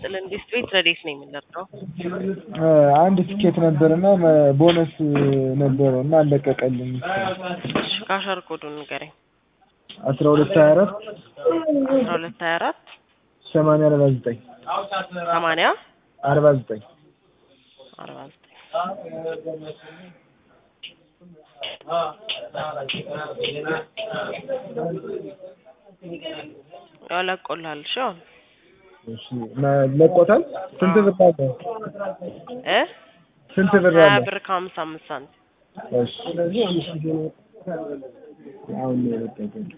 ይስጥልን። ዲስት ቤት ረዴት ነው የምንደርገው። አንድ ትኬት ነበርና ቦነስ ነበረው እና አለቀቀልኝ። ካሸር ኮዱን ንገረኝ። አስራ ሁለት ሀያ አራት አስራ ሁለት ሀያ አራት ሰማንያ አርባ ዘጠኝ ሰማንያ አርባ ዘጠኝ አርባ ዘጠኝ ያው ለቆልሃል። እሺ አሁን እሺ ለቆታል። ስንት ብር አለ? እ ስንት ብር ሀያ አለ? ብር ከሀምሳ አምስት ሳንቲም እሺ አሁን ነው የለቀቀልኝ።